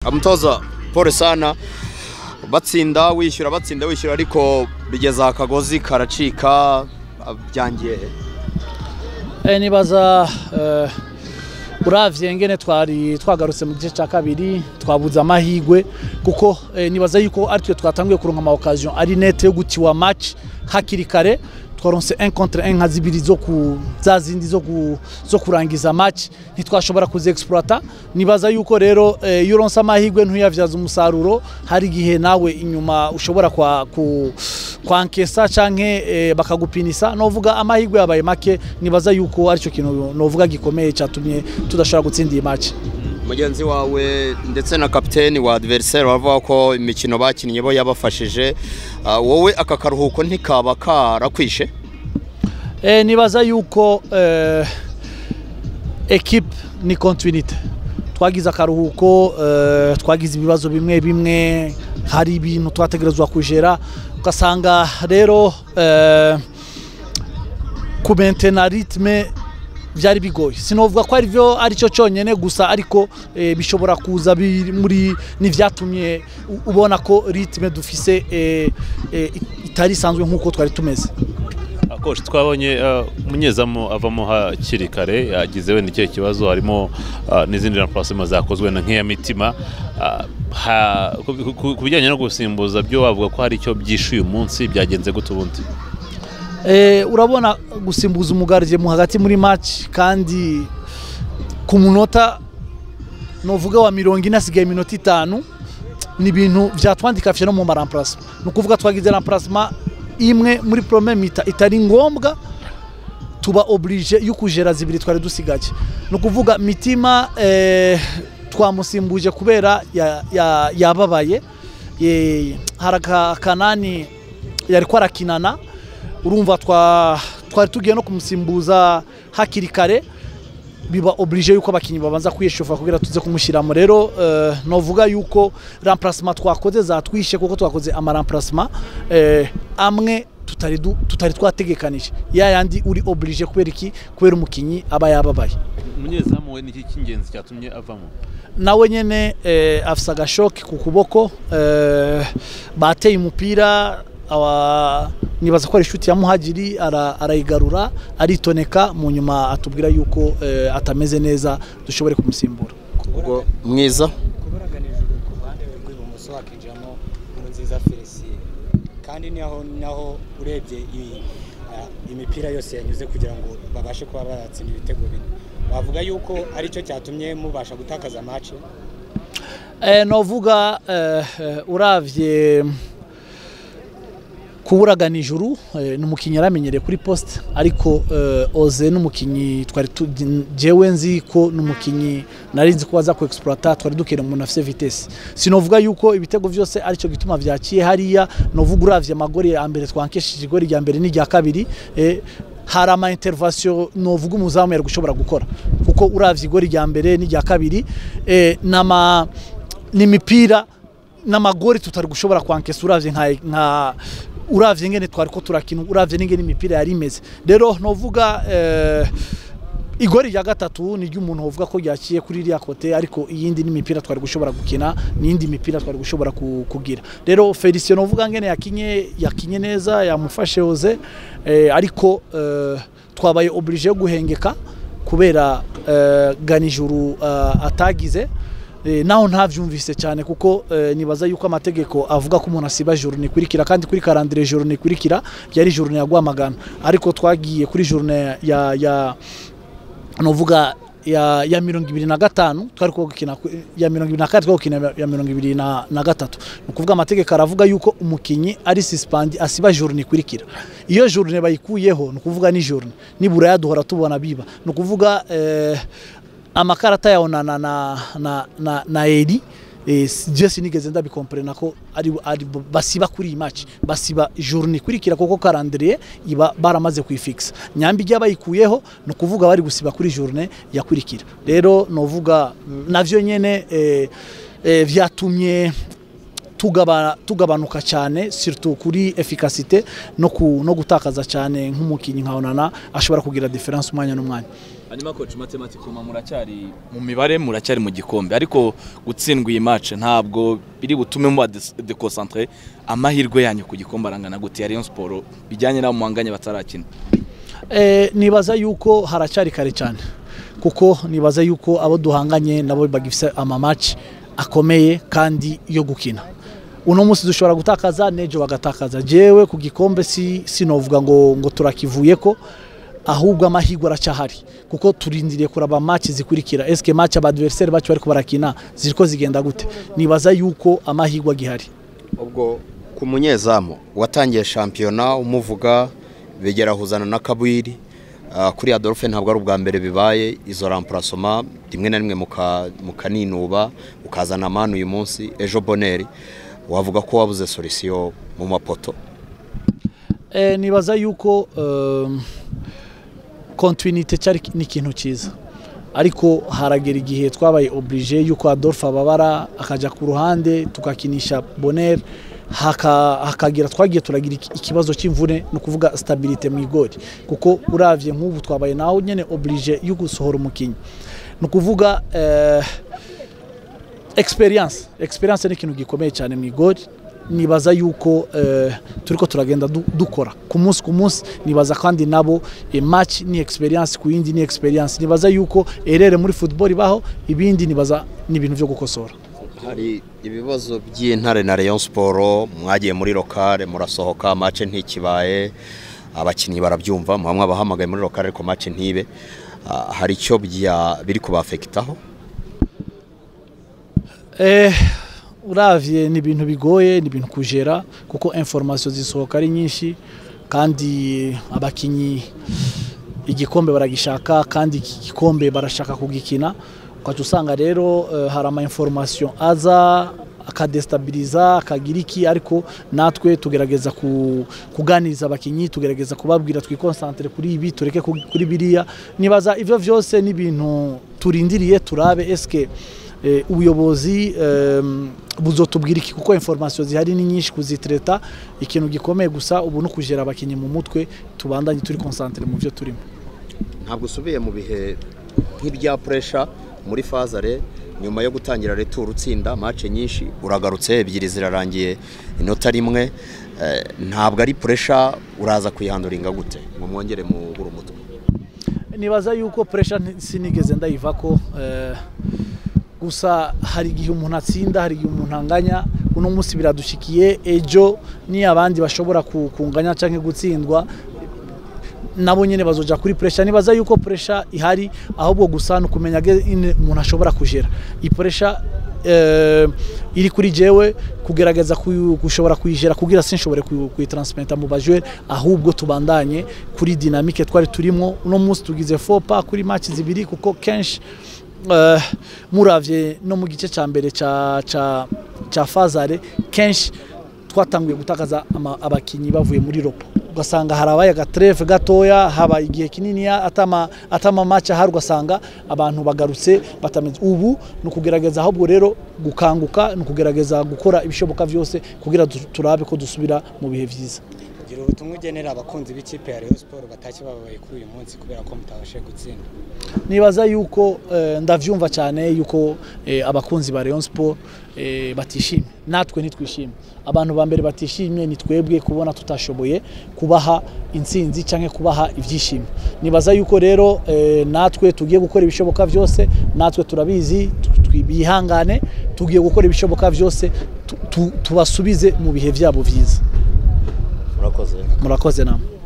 umutoza paul sana batsinda wishyura batsinda wishyura ariko bigeze akagozi karacika byangiye Eh, nibaza eh, uravye ngene twari twagarutse mu gice cya kabiri twabuze amahigwe kuko eh, nibaza yuko ari twe twatanguye kuronka ama occasion ari nete yo gutiwa match hakiri kare twaronse 1 contre 1 nka zibiri zo ku za zindi zo, ku, zo kurangiza match ntitwashobora kuziexploita nibaza yuko rero eh, iyo uronse amahigwe ntuyavyaza umusaruro hari igihe nawe inyuma ushobora kwa ku, kwankesa canke eh, bakagupinisa novuga amahigwe yabaye make nibaza yuko aricyo kintu novuga gikomeye cyatumye tudashobora gutsinda iyi match mugenzi wawe ndetse na kapiteni wa adversaire bavuga ko imikino bakinnye bo yabafashije Ah, wowe aka karuhuko ntikaba karakwishe eh, nibaza yuko eh, equipe ni continuité twagize akaruhuko eh, twagize ibibazo bimwe bimwe hari ibintu twategerezwa kujera ugasanga rero eh, kumentena ritme byari bigoye sinovuga ko ari byo aricyo cyonyine gusa ariko eh, bishobora kuza biri muri n'ivyatumye u- ubona ko ritme dufise eh, eh, itari isanzwe nk'uko twari tumeze Coach twabonye eh, umunyezamu avamo hakiri kare yagize wenda ikihe kibazo harimo eh, n'izindi remplacement zakozwe na nk'iya mitima Ah, ha- ku- ku- ku bijyanye no gusimbuza byo wavuga ko hari icyo byishe uyu munsi byagenze gute ubundi Eh, urabona gusimbuza umugarije mu hagati muri match kandi ku munota novuga wa mirongo ine hasigaye iminota itanu ni ibintu byatwandikafye no mu maramplacement ni ukuvuga twagize remplacement imwe muri premier mita itari ngombwa tuba oblige yo kujera zibiri twari dusigaje ni ukuvuga mitima eh, twamusimbuje kubera ya- ya- yababaye Eh, hari aka- kanani yari ko arakinana urumva twa twari tugiye no kumusimbuza hakiri kare biba oblige yuko abakinnyi babanza kwiyeshofa kugira tuze kumushyiramo rero eh, novuga yuko remplacement twakoze zatwishe kuko twakoze ama remplacement eh, amwe tutari du- tutari twategekanije ya yandi uri oblige kubera iki kubera umukinnyi aba yababaye umunyezamu we niki cy'ingenzi cyatumye avamo nawe nyene eh, afise agashoke ku kuboko eh, bateye umupira awa nibaza ko ari inshuti ya muhagiri ara- arayigarura aritoneka mu nyuma atubwira yuko eh, atameze neza dushobore kumusimbura ubwo mwiza kuburaganije ku ruhande rw'ibumoso hakinjiramo nkuru nziza felicien kandi naho naho urebye iyi, ah, imipira yose yanyuze kugira ngo babashe kuba batsinda ibitego bine bavuga yuko aricyo cyatumye mubasha gutakaza match eh, novuga eh, eh, uravye kuburagana ijuru eh, ni umukinnyi yaramenyereye kuri poste ariko eh, oze n'umukinnyi twari tu- jewe nzi ko n'umukinnyi nari nzi ko aza ku exploiter twari dukeneye umuntu afise vitesse sinovuga yuko ibitego byose aricyo gituma vyakiye hariya novuga uravye amagori ya mbere twankeshije igori rya mbere n'irya kabiri eh, hari ama intervention novuga umuzamu yari gushobora gukora kuko uravye igori rya mbere n'irya kabiri eh, nama n'imipira n'amagori tutari gushobora kwankesa uravye nka, nka uravye ngene twari ko turakina uravye n'ingene imipira yari imeze rero novuga eh, igori rya gatatu ni ry'umuntu wovuga ko ryaciye kuri iriya kote ariko iyindi n'imipira twari gushobora gukina n'iyindi mipira twari gushobora ku- kugira rero Felicien novuga ngene yakinye yakinye neza yamufashe oze eh, ariko eh, twabaye oblige yo guhengeka kubera eh, ganijuru eh, atagize Eh, naho ntavyumvise cyane kuko eh, nibaza yuko amategeko avuga ko umuntu asiba journée ikurikira kandi kuri calendrier journée ikurikira yari journée ya Rwamagana ariko twagiye kuri journée ya ya novuga ya ya mirongo ibiri na gatanu twari ko gukina ku- ya mirongo ibiri na kane twari gukina ya mirongo ibiri na, na gatatu ni ukuvuga amategeko aravuga yuko umukinnyi ari suspend asiba journée ikurikira iyo journée bayikuyeho ni ukuvuga ni journée nibura yaduhora tubona biba ni ukuvuga eh, amakarata yawo na na na na, na, na eri eh, je sinigeze ndabikomprena ko ari, ari basiba kuri iyi match basiba journée ikurikira kuko calendrier iba baramaze kuyifixa nyambi ijya bayikuyeho ni ukuvuga bari gusiba kuri journée yakurikira rero novuga mm, navyo nyene eh, eh, vyatumye tugaba tugabanuka cyane surtout kuri efficacité no ku, no gutakaza cyane nk'umukinnyi nka Onana ashobora kugira difference umwanya n'umwanya hanyuma coach matematikoma muracyari mu mibare muracyari mu gikombe ariko gutsindwa iyi match ntabwo biri butume muba deconcentre amahirwe yanyu ku gikombe arangana gute ya Rayon Sport bijyanye n'abo muhanganye batarakina Eh, nibaza yuko haracyari kare cyane kuko nibaza yuko abo duhanganye nabo bagifise amamaci akomeye kandi yo gukina uno munsi dushobora gutakaza nejo bagatakaza jewe ku gikombe si sinovuga ngo ngo turakivuyeko ahubwo amahirwe aracyahari kuko turindiriye kuraba match zikurikira eske match abadversaire bacu bariko barakina ziriko zigenda gute nibaza yuko amahirwe agihari ubwo ku munyezamu watangiye shampiyona umuvuga begerahuzana na kabwiri Ah, kuri adolphe ntabwo ari ubwa mbere bibaye izo ramparasoma rimwe na rimwe muka- mukaninuba ukazana amani uyu munsi ejo boneri wavuga ko wabuze solisiyo mu mapoto Eh, nibaza yuko um, continuité cyari ni ikintu cyiza ariko haragera igihe twabaye oblige yuko Adolphe ababara akajya ku ruhande tugakinisha Bonner haka- hakagira twagiye turagira iki- ikibazo cy'imvune ni ukuvuga stabilité mu igori kuko uravye nk'ubu twabaye naho nyene oblige yo gusohora umukinnyi ni ukuvuga eh, experience experience ni ikintu gikomeye cyane mu igori nibaza yuko eh, turiko turagenda du- dukora ku munsi ku munsi nibaza kandi nabo eh, match ni experience ku yindi ni experience nibaza yuko erere muri football ibaho ibindi nibaza ni ibintu byo gukosora hari ibibazo by'intare na Rayon Sport mwagiye muri lokale murasohoka match ntikibaye abakinnyi barabyumva muba mwabahamagaye muri lokale ariko match ntibe Ah, hari icyo bya- biri kubafekitaho Eh, uravye ni ibintu bigoye ni ibintu kujera kuko information zisohoka ari nyinshi kandi abakinyi igikombe baragishaka kandi iki gikombe barashaka kugikina ukaca usanga rero eh, hari ama information aza akadestabiliza akagira iki ariko natwe tugerageza ku, kuganiriza abakinyi tugerageza kubabwira twikonsantere kuri ibi tureke ku- kuri biriya nibaza ivyo vyose ni ibintu turindiriye turabe eske eh, ubuyobozi em, buzotubwira iki kuko information zihari ni nyinshi kuzitreta ikintu gikomeye gusa ubu no kujera abakinyi mu mutwe tubandanye turi concentre mu byo turimo ntabwo usubiye mu bihe nk'ibya puresha muri fazare nyuma yo gutangira returu utsinda mace nyinshi uragarutse ebyiri zirarangiye inota rimwe Eh, ntabwo ari puresha uraza kuyihanduringa gute ngo mwongere mu buri umutwe nibaza yuko pressure nti- sinigeze ndayiva ko eh, gusa hari igihe umuntu atsinda hari igihe umuntu anganya uno munsi biradushikiye ejo ni abandi bashobora ku- kunganya cyangwa gutsindwa nabo nyine bazoja kuri pressure nibaza yuko pressure ihari ahubwo gusa ni ukumenya ge- ine umuntu ashobora kujera iyi pressure eh, iri kuri jewe kugerageza kuyu- gushobora kuyijera kugira sinshobore kuyu- kuyitransmenta mu bajwe ahubwo tubandanye kuri dynamique twari turimo uno munsi tugize fopa kuri match zibiri kuko kenshi eh, muravye no mu gice cya mbere ca ca ca fazare kenshi twatanguye gutakaza ama- abakinyi bavuye muri ropo ugasanga harabaye agatreve gatoya habaye igihe kinini atama atama match ahari ugasanga abantu bagarutse batameze ubu ni ukugerageza ahubwo rero gukanguka ni ukugerageza gukora ibishoboka byose kugira du- turabe ko dusubira mu bihe byiza gira ubutumwa ugenera abakunzi b'ikipe ya Rayon Sport batashye babaye kuri uyu munsi kubera ko mutabashije gutsinda nibaza yuko eh, ndavyumva cyane yuko eh, abakunzi ba Rayon Sport eh, batishimye natwe ntitwishimye abantu ba mbere batishimye ni twebwe kubona tutashoboye kubaha intsinzi cyangwa kubaha ibyishimo nibaza yuko rero eh, natwe tugiye gukora ibishoboka byose natwe turabizi tu- tu- bihangane tugiye gukora ibishoboka byose tu- tu- tubasubize mu bihe byabo byiza murakoze murakoze namwe